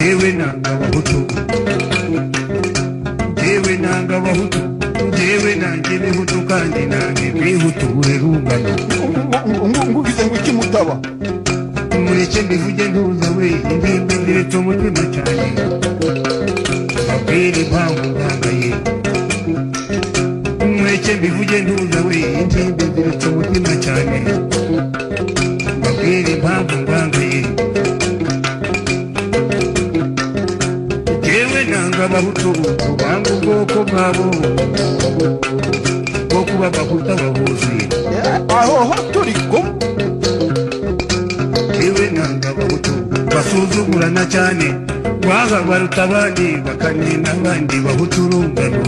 jyewe nanga abahutu jyewe nanga abahutu jyewe nanjye bihutu kandi nanjye bihuture rungano ngugize ngo iki mutaba mureke mbivuge ntuza we impembe ndiretse umutima cyane mbabwire impamvu ndangaye mureke mbivuge ntuza we impembe ndiretse umutima cyane mbabwire impamvu ndangaye jyewe nanga abahutu banga ubwoko bwabo bwo kuba abahutu abahuzi aho ho turi kumwe yewe nanga abahutu basuzugurana cyane baza baruta abandi bakanena abandi bahutu urungano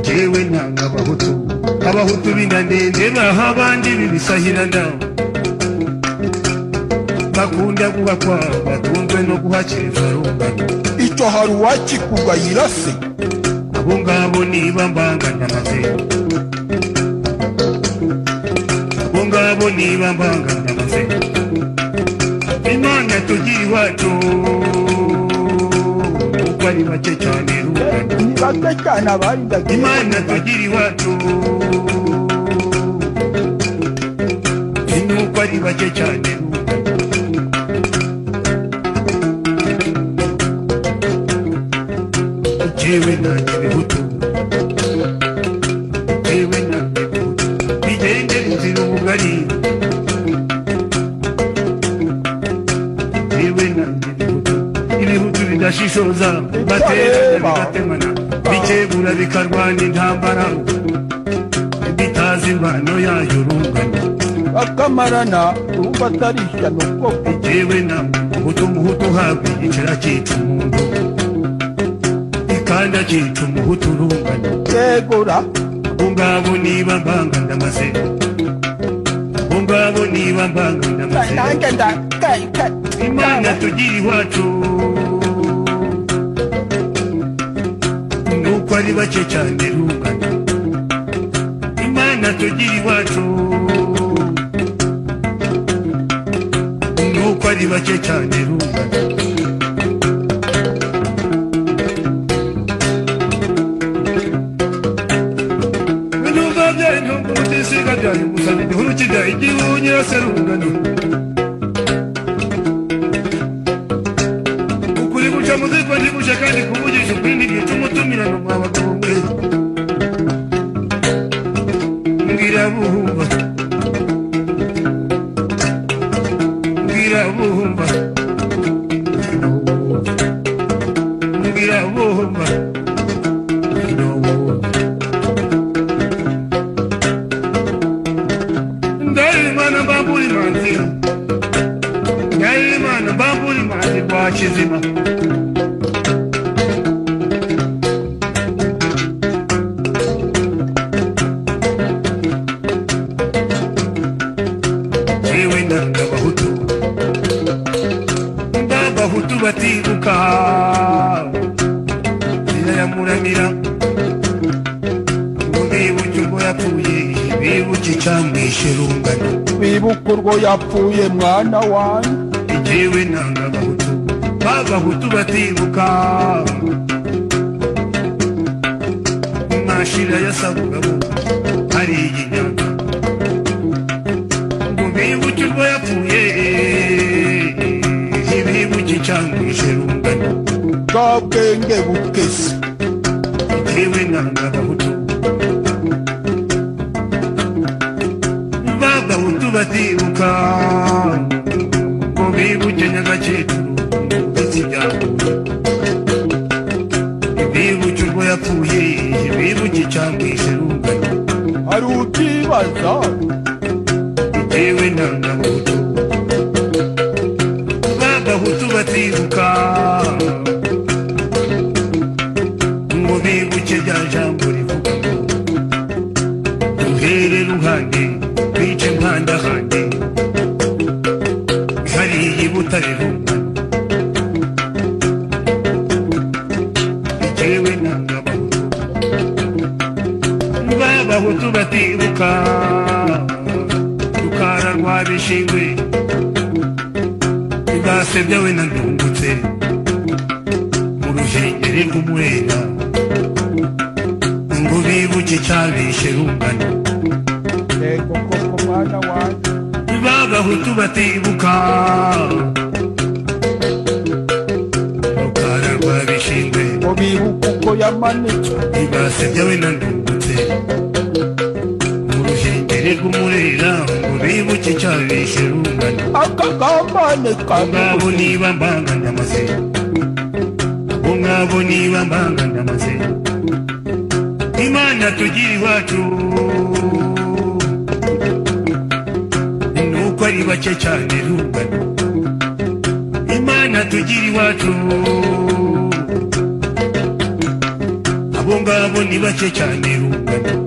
jewe nanga abahutu abahutu b'indandende baha abandi bibisahirana bakunda kuba kwabo batunzwe no guhakiriza rungano icyo hari uwakikugayira se abo ngabo niba mbanganyamaze abo ngabo niba mbanganyamaze imana tugira iwacu kuko ari bake cyane rungano ni bake cyane abarindaga imana tugira iwacu nuko ari bake cyane rungano jewe nanjye bihutu jewe nanjye bihutu bigendere inzira ubugari jewe nanjye bihutu ibihutu bidashishoza baterana bigatemana bikebura bikarwana intambara bitazi imvano yayo rungano bakamarana urumva atari ishyano koko jewe namwe muhutu muhutu uhabwa igicera cyica umuntu ikanda cyica umuhutu urungano yegura Bungabo niba mbanga ndamaze Bungabo niba mbanga ndamaze nanjye nda- ka- ka- Imana tugira iwacu Nuko ari bake cyane rungano Imana tugira iwacu Nuko ari bake cyane rungano Numva byari umutisiga byari gusana igihuru kijya igihu nyirase rungano ukuri guca muziko ntiguce kandi kuvugisha ukuri ntigica umutumirano mwa bagabo mwe mbwira buhumba mbwira buhumba mbwira buhumba ndarimana mbambura imanzi ndarimana mbambura imanzi rwa kizima jewe nanga abahutu n'abahutu batibuka birayamuramira ngo bibuke ubwo yapfuye bibuke icyamwishe rungano bibuka urwo yapfuye mwana wanjye jewe nanga abahutu b'abahutu batibuka mashira yasabugamo ari iginyanga ngo bibuke urwo yapfuye ntibibuke icyangwishe rungano bwa bwenge bukese jewe nanga abahutu b'abahutu batibuka ngo bibuke nyagakecuru ndetse byahuye bibuke urwo yapfuye bibuke icyamwishe rungano hari utibaza bitewe nanga abahutu b'abahutu batibuka ngo bibuke rya jambo rivuga ngo duhere ruhande bice impandahande hariya butare rungano bitewe nanga abahutu b'abahutu batibuka rukara rwa bishingwe basebya we nandungutse mu ruhengeri rw'umwera ngo bibuke icyabishe rungano yego koko mwana wanjye b'abahutu batibuka rukara rwa bishingwe ngo bibuke uko yamanitswe ntibasebya we nandungutse mu ruhengeri rw'umurera ngo bibuke icyabishe rungano akagamane Bungabo kamubuze niba mbanga ndamaze Bungabo niba mbanga ndamaze Imana tugira iwacu Nuko ari bake cyane rungano Imana tugira iwacu Abo ngabo ni bake cyane rungano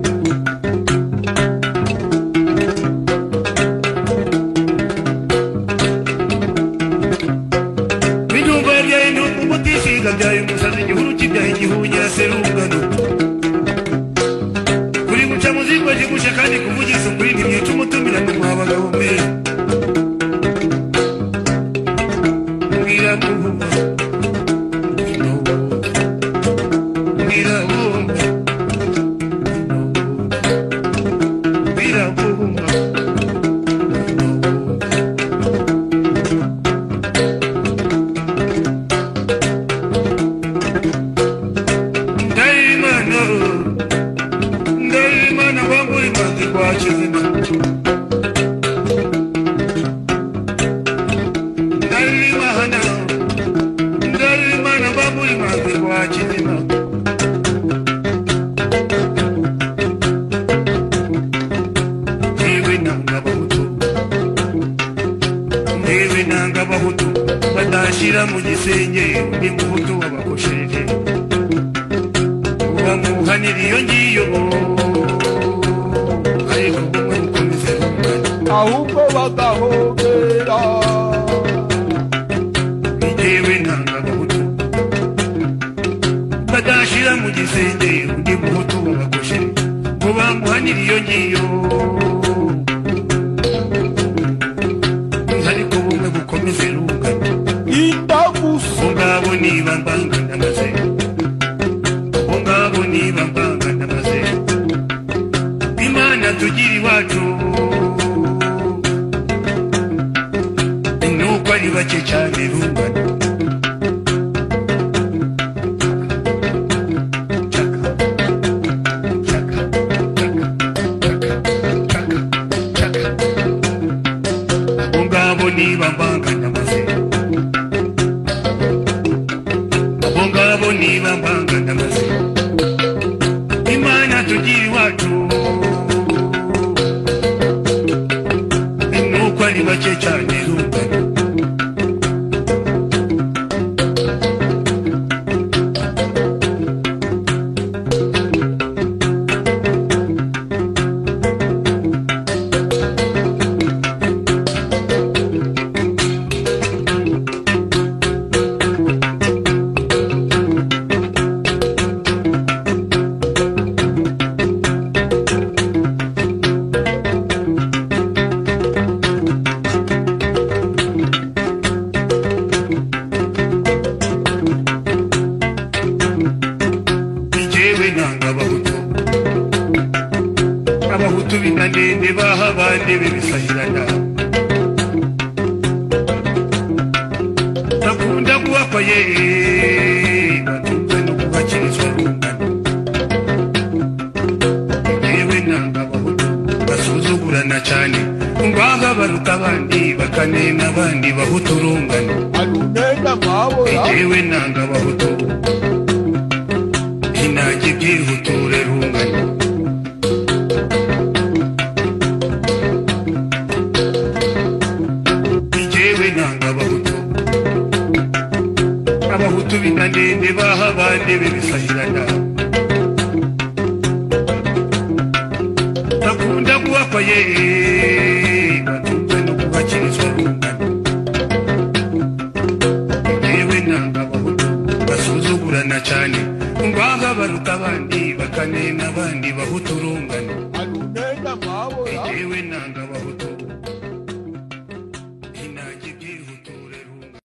Bijumba byaye ni umutishinga byaye umusazi igihuru kibyaye igihunya serungano Kuri guca muzingo jigusha kandi kuvugisha ukuri ntimwica umutumira ngo mwabagabo mwe Mbwira kuvuga Mbwira kuvuga Mbwira kuvuga Ndaimana Ndaimana wangu imanzi kwa chizima Ndaimana Ndaimana wangu imanzi kwa chizima Ndiwe nanga bahutu Ndiwe nanga bahutu Badashira mu gisenge undi muhutu wabakosheje bamuhanira iyo ngiyo ariko umwe mukomeze rungano ahubwo bagahobera njyewe ntanga abahutu badashira mu gisenge undi muhutu babagoshe ngo bamuhanire iyo ngiyo ariko bumwe bukomeze rungano indagusa ubungabo niba mbanga ndamaze ubungabo niba mbanga ndamaze imana tugira iwacu nuko ari bake cyane rungano Chaka, chaka, chaka, chaka, chaka, chaka. Ubungabo niba mbanga ndamaze abo ngabo niba mbanga ndamaze imana tugira iwacu nuko ari bake cyane rungano njyewe nanga abahutu abahutu binanende baha abandi bibisahirana bakunda kubakwa ye batunze no kubakirizwa rungano njyewe nanga abahutu basuzugurana cyane ngaha baruta abandi bakanena abandi bahutu rungano arunenda nkabora Ewe nanga bahutu Inagi byihuture rungano Ijewe nanga bahutu Abahutu binanende baha abandi bibisahirana Bakunda kuwakwa ye batunze no kubakirizwa rungano yewe n'abahutu basuzugurana cyane ngo aha baruta abandi bakanena abandi bahutu urungano